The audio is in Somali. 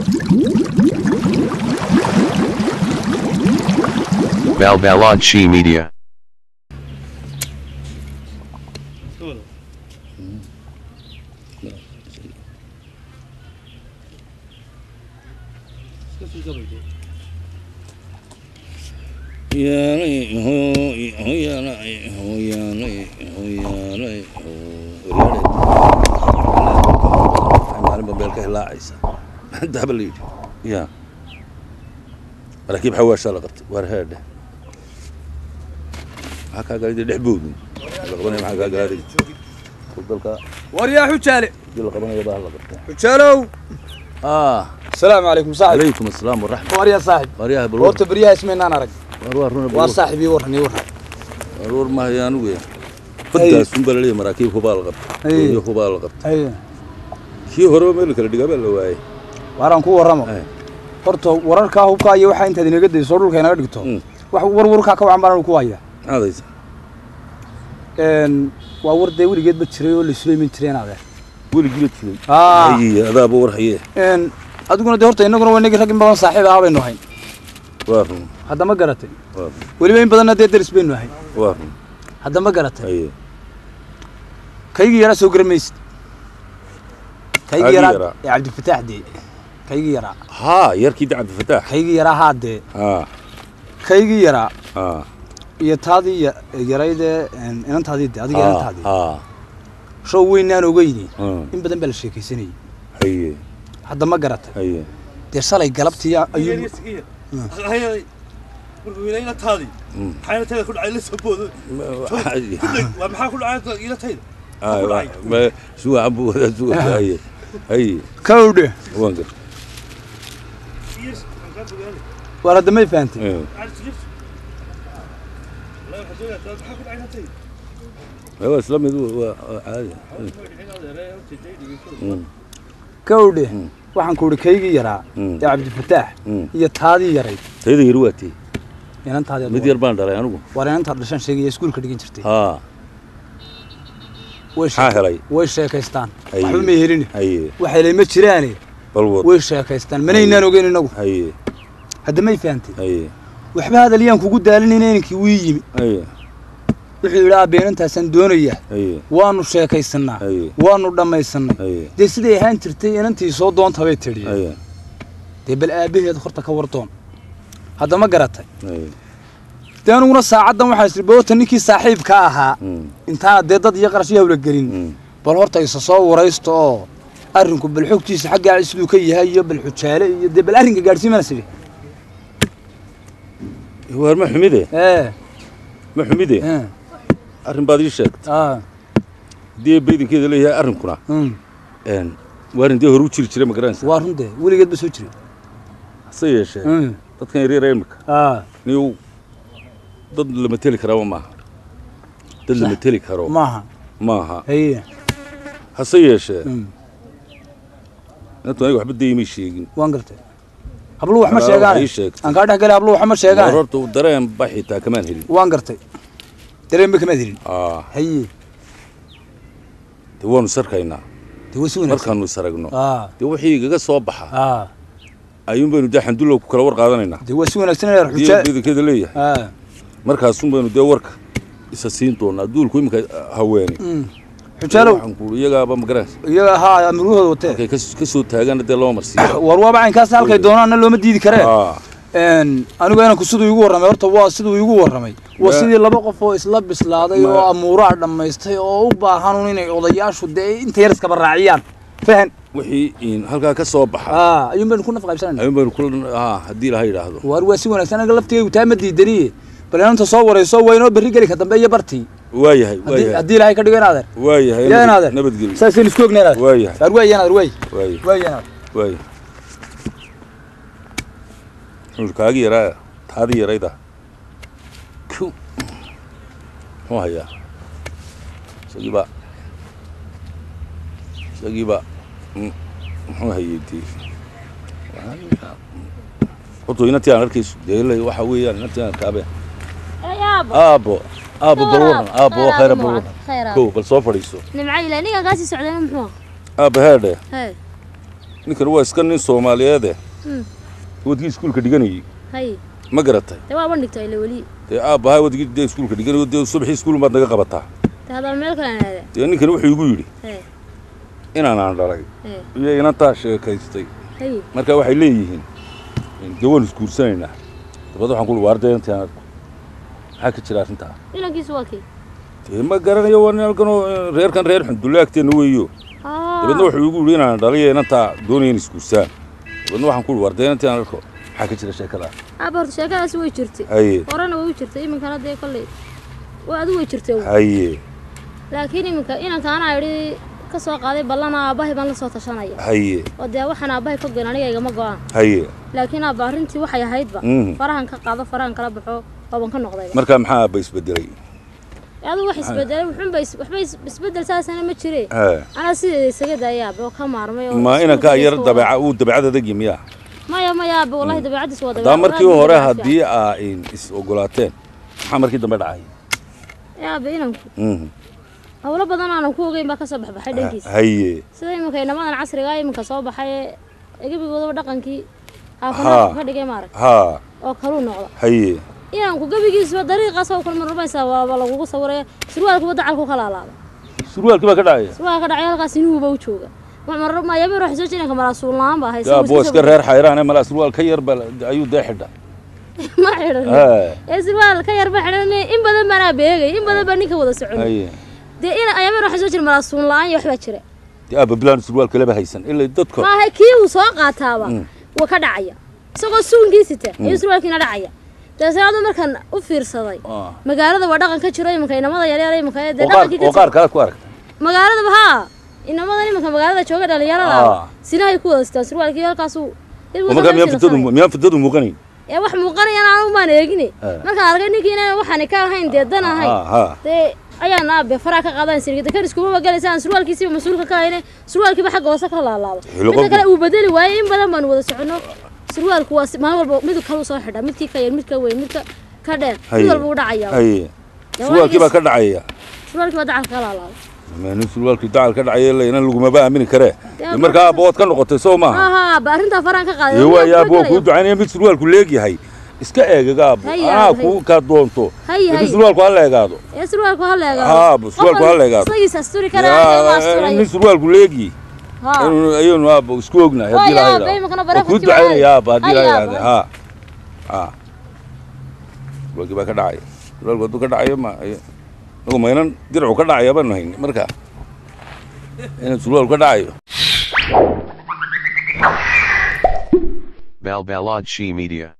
Balbalad She Media. maalinba meel ka hilaacaysa daaba la yidhi ya maraakiib xawaashaa la qabtay waar heedhe maxaa kaa galay dee dhex boodin la qabanaya maxaa kaa galaaday dalka waryaa xujaale dii la qabanaya baa la qabtaa xujaalow ah asalaamu calaykum saaxib calaykum asalaam waraxmat waryaa saaxib waaryaha bal horta beryaha ismaynaan arag war waa runa waa saaxib ii warran ii warran war war maayo anigu ya baddaas unbaa la leeyahay maraakiib hubaa la qabtay Ay. doonyo hubaa la qabtay haye kii horeba meel kala dhigaa baa la waayey waaraan ku warramo Ay. horta wararkaa hubkaa iyo waxaa intaad inaga dayso dhulka inaga dhigto Mm. wax war warkaa ka wacan baan anu ku haya maxaad haysaa Een, waa war dee weligeedba jiray oo la isuleymin jiray inaade weligii la jiray Ah. haye adaaba war haye Een, adiguna dee horta innaguna waa inagii rag in badan saaxiib ahaa baynu hayn waa run hadda ma garatay waa run weliba in badanna dee deris baynu hayn waa run hadda ma garatay haye kaygii yaraa soo garamaysid kaygii Kaygii yaraa yaraa. ee cabdifataax dee kaygii yaraa haa yarkii de cabdifataax kaygii yaraa haa dee haa kaygii yaraa haa iyo taadii ya- yaraydee een, inantaadii de adiga haa inantaadii haa show weynaan ogeyni Hmm. in badan baa la sheekaysanayay haye hadda ma garatay haye dee shalay galabtii ayuu Mm. Maxaa ku dhacay? Ah, ma- suga cambu wadaa suga haye haye kawdhe waan gar waar hadda may fahantay Eh, waa isla mid waa waa caadi Mm, kawdhe Mm. waxaan ku idhi kaygii yaraa Mm. ee cabdifataax mm. iyo taadii yarayd tayada yar waa tii inantaadii mid yar baan dhalay anigu waar inantaad dhashaan sheegaya iskuulka dhigan jirtay haa way maxaa sheek- helay way sheekaystaan Haye. waxba may helin haye waxay ma jiraane bal wad way sheekaystaan manaynaan ogeyn inagu haye hadda may fahantay haye waxba hadaliyaan kugu daalinayna inankii wii yimi haye wuxuu yidhi aabeenantaasaan doonayaa haye waanu sheekaysannaa haye waanu dhammaysannay haye dee siday ahaan jirtay inantii soo doonta bay tidhi haye dee bal aabbaheed horta ka wardoon hadda ma garatay haye dee aniguna saacaddan waxaa isri boota ninkii saaxiibka ahaa Mm, intaana dee dad iyo qarash iyo hawla gelin mm. bal horta isa soo waraysto oo arrinku bal xogtiisa xaggaa siduu ka yahay iyo bal xujaale iyo dee bal arrinka gaadhsiimana sidhi waar ma xumide ee ma xumide ee arrin baad ii sheegtay aa haddii baydinkeeda leeyahay arrinkuna mm. een, waarin dee hore u jiri jiray ma garanaysa waa run dee weligeed ba soo jiray hase yeeshee Mm. dadkan yaryar ee imika aa niyow dad lama teli karaaba maaha dad lama teli karo maaha maaha haye hase yeeshee Mm. inantu aniga waxba dayimay sheegin waan gartay habluhu wax ma Anaa sheegaan waxay ii sheegtay. aan kaa dhex galay habluhu wax ma war sheegaan horta uu dareen ba xitaa kamaan helin waan gartay dareenba kamaad helin aa haye dee waanu sarkaynaa dee way si wanaagsan markaanu isaragno aa dee wixii igaga soo baxa aa ayuun baynu dee xandulow ku kala war qaadanaynaa dee way si wanaagsan inaad haddii xujaa baydinkeeda leeyahay aa markaasun baynu dee warka isa siin doonaa duulku iminka haweene mm. xujaalow waxaan ku iyagaaba ma garanaysa iyaga haa amirgahooda watee markay kas- ka soo taagaana dee loo marsiiya war waaba caynkaas halkay doonaanna looma diidi karee aa een anigu inanku siduu igu warramay horta waa siduu igu warramay waa Ma- sidii laba qof oo isla bislaaday Ma- oo amuuraha dhammaystay oo u baahan inay odayaashu dee inta yar iskaba raaciyaan fahan wixii in halkaa ka soo baxa aa ayuun baynu ku naf qaybsanayna ayuun baynu kula aa haddii ilaha yidhaahdo waar waa si wanaagsan aniga laftigaygu taa ma diidaniye bal inanta soo warayso waa inoo berri geli ka dambe iyo bartii waayahay haddii waayahay haddii ilaahay ka dhigo inaadeer waayahay yaa nabad- inaadeer nabadgelyo saasaynu isku ogna inaadeer waayahay waar waay inaadeer waay waayahay waay inaadeer waayahay wuxuu kaagi yaraa taadi yarayda ku muxuu hayaa isagiiba isagiiba mm, muxuu hayay dee horta inantii aan arkayso dee ilaa waxa weeyaan inantii aan arkaabe yaabo aabo aabo bal waran aabo waa khayra bal waran khayra kow bal soo fadhiiso nimca ilaa ninkan kaasii socdayna muxuu aaba heedhe hee ninkan waa iska nin soomaaliyeede Mm. wadgii iskuulka dhiganayay hay ma garatay dee waa bandhigto ile weli dee aabbahaa wadgii dee iskuulka dhiganayo dee subaxii iskuul baad naga qabataa dee haddana meel kale aada dee ninkan wuxuu igu yidhi ee inaanaan dhalay ee iyo inantaa sheekaystay hay marka waxay leeyihiin dee waan isguursanaynaa dabad waxaan kuuli waarday intaan arko maxaa ka jira arrintaa inankiisu waa kii dee ma garanayo waa nin halkanoo reerkan reer xundulle agteenna weeyo Ah. dabeedna wuxuu igu yidhi inaan dhaliyo inantaa doonaya in isguursaan dabeedna waxaan kuuli waarday intaan arko maxaa ka jira sheekadaa aaba horta sheekadaasi way jirtay haye horena way u jirtay iminkana dee kolley waa adigu way jirtay uun. haye laakiin iminka inankaana idhi ka soo qaaday ballana aabbahay baan la soo tashanaya haye oo dee waxaan aabbahay ka goyn aniga igama go-aan haye laakiin aabba arrintii waxay ahaydba Mhm. farahan ka qaado farahan kala baxo ooban ka noqdayba markaa maxaa aabba isbedelay adigu wax isbedelay wuxuunba is- waxba is- isbedel saasana ma jire Haa. anaa sideeda isaga daaya aabba oo ka maarmay oo ma iskuulka inankaa yar iska dabeeca wada. uu dabeecad adagi miyaa maya maya aabba wallahi dabeecaddiis waa haddaa dabeecad markii aad iyo hore aad u haddii aa is ogolaateen maxaa markii dambe dhacay fiican. Ee, aabba inanku Mhm. howlo badan aanan ku ogeyn baa ka soo baxbaxay dhankiisa haye sida iminka inamadan casriga ah iminka soo baxay ee gebigoodaba dhaqankii Haa. aafanaa ka dhigay maarag haa oo kaluu noqda haye inanku gebigiisuba dariiqaas oo kale marmaysaa waaba lagugu sawiraya surwaalkuba dacalku ka laalaada surwaalkii baa ka dhacaya surwaalka dhacay halkaas inuuba u jooga mayaba ruux soo jiranka malaasuul la-aan baa haysa yaa boo iska reer xayraane malaa surwaal ka yar ba ayuu dee xidha ma xidhan Haa. ee surwaal ka yarba xidhan in badan baanaa beegay in badan baa ninka wada socon haye dee in ayaba ruux soo jira malaasuul la-aan iyo waxbaa jira dee aabba bilaan surwaalka laba haysan ilaa dadka maaha kii uu soo qaataaba waa ka dhacaya isagoo suunkii sita ayuu surwaalkiina dhacaya dabeetna adu markaan u fiirsaday Ah. magaalada waa dhaqan ka jiro iminka inamada yaryar iminka ee dee oo qaar dhaqankii ka oo qaar jiro kale ku aragta magaaladaba haa inamadan iminka magaalada jooga dhalinyarada Ah. sinahay ku wada sitaan surwaalkii halkaasuu dib oo u markaa miyaan samaysana fitadu samay. miyaan fitadu muuqanayn ee wax muuqanayana anigu maan eegine Ah. markaan arkay ninkii inaan waxaani ka ahayn dee dan ahayn haa haa dee ayaan aabe faraa ka qaadan sirgida kan iskuma galaysa aan surwaalkiisiiba mas-uulka ka hayne surwaalkiiba xagga hoose ka laalaado Hilo midda qofku- kale uu bedeli waayey in badan baanu wada soconno surwaalku waa si- maalin walba mid kalu soo xidha midkii ka yar mid ka weyn mid ka ka dheer mid haye walba u dhacaya haye Dee surwaalkii baa waa ka dhacaya surwaalkii baa dacalka ka laalaado nin surwaalkii dacal ka dhacaya ila inan lagumaba aamini karee Dee markaa aabba waad ka noqotay soo maaha aha ba arrintaa faraan ka qaaday ee Waa waayaa kula boo kuu galaya. ducaynaya mid surwaalku leegyahay iska eegaga aabbo Haye, anaa aabbo, kuu haye. kaa doonto Haye, laakiin haye. surwaalku ha la eegaado ee surwaalku ha leegaado Haa, surwaalku ha leegaado. isagiisa asturi karaayo waa Yaa, asturayo nin surwaalku leegi haa aynu- ayaynu aabbo isku ognahay haddii Waayo, la aabbo, iminkana yidhaahdo bareefadkii kuu ducaynaya waa- aabba haddii la Haye, yidhaahdo aabbo. haa haa surwaalkii baa ka dhacaya surwaalku hadduu ka dhacayo ma nagu maynan dircu ka dhacaya baanu hayn marka inuu surwaalku ka dhacayo Balbalad She Media.